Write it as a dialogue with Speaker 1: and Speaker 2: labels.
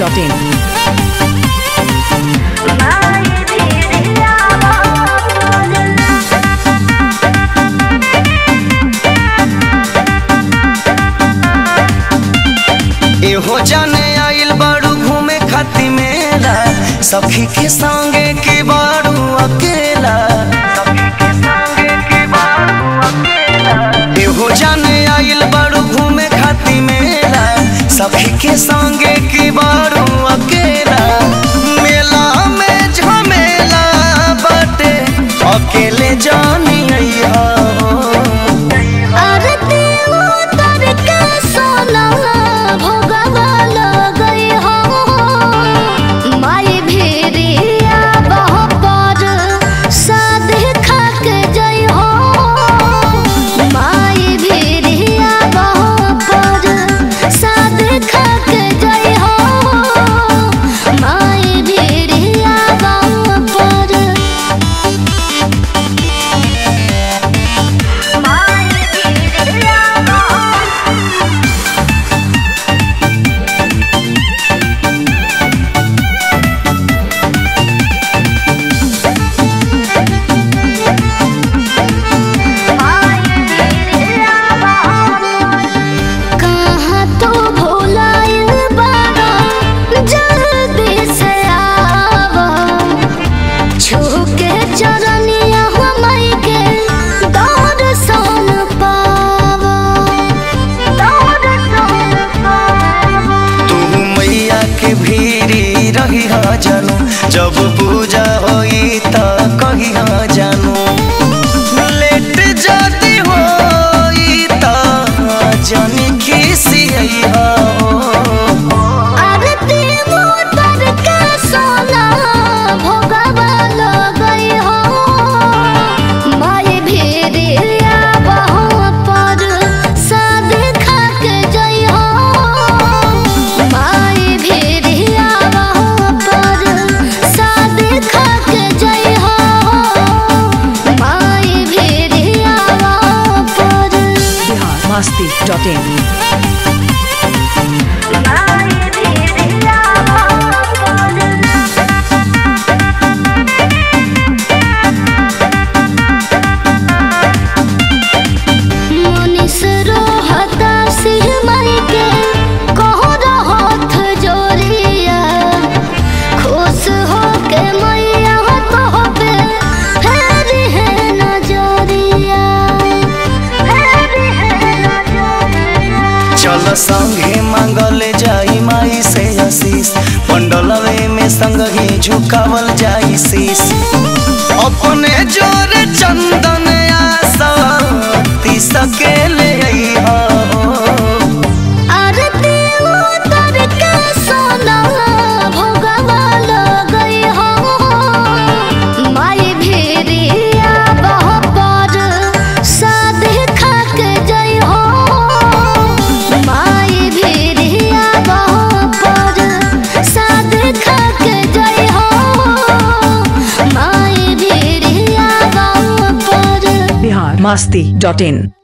Speaker 1: masti.in.
Speaker 2: एहो जाने आइल बाड़ू घूमे खाती मेला सखी के संगे के बाड़ू अकेला एहो जाने आइल बाड़ू घूमे खाती मेला सखी के संगे के बाड़ू अकेला मेला में झमेला बाटे अकेले जानी अइहा हो
Speaker 3: आरती उतर के सोना भोगवा लगई हो माई भेड़िया बह पर सादे खा के जई हो माई भेड़िया बह पर सादे खा के जई हो माई भेड़िया बह पर कहाँ तो भुलाइल बाड़ा जल्दी से आवा छूके चरनिया हमई के दर्शन पावा दर्शन पावा
Speaker 2: तू मैया के भीरी रही जानू जब पूजा होई त कही जानू लेट जदी होई त जानी खिसी हो
Speaker 3: आरती उतर के सोना भोगवा लगई हो माई भेड़िया बह पर सादे खा के जई हो माई भेड़िया बह पर सादे खा के जई हो माई भेड़िया बह पर
Speaker 1: Bihar masti.in.
Speaker 3: मनीष रोहता सिंह मई के कहो रहत जोरिया खुश हो के मैया कह पे फेरी है नजरिया फेरी है नजरिया
Speaker 2: चल संगे मांगल जाई माई से आशीष पंडलवे में संग ही झुकावल जाई शीश अपने जोर चंदन आसती सकेले अइहा हो
Speaker 3: आरती उतर के सोना भोगवा लगई हो माई भेड़िया बह पर सादे खा के जई हो माई भेड़िया बह पर सादे खा के जई हो माई भेड़िया बह पर
Speaker 1: Bihar masti.in.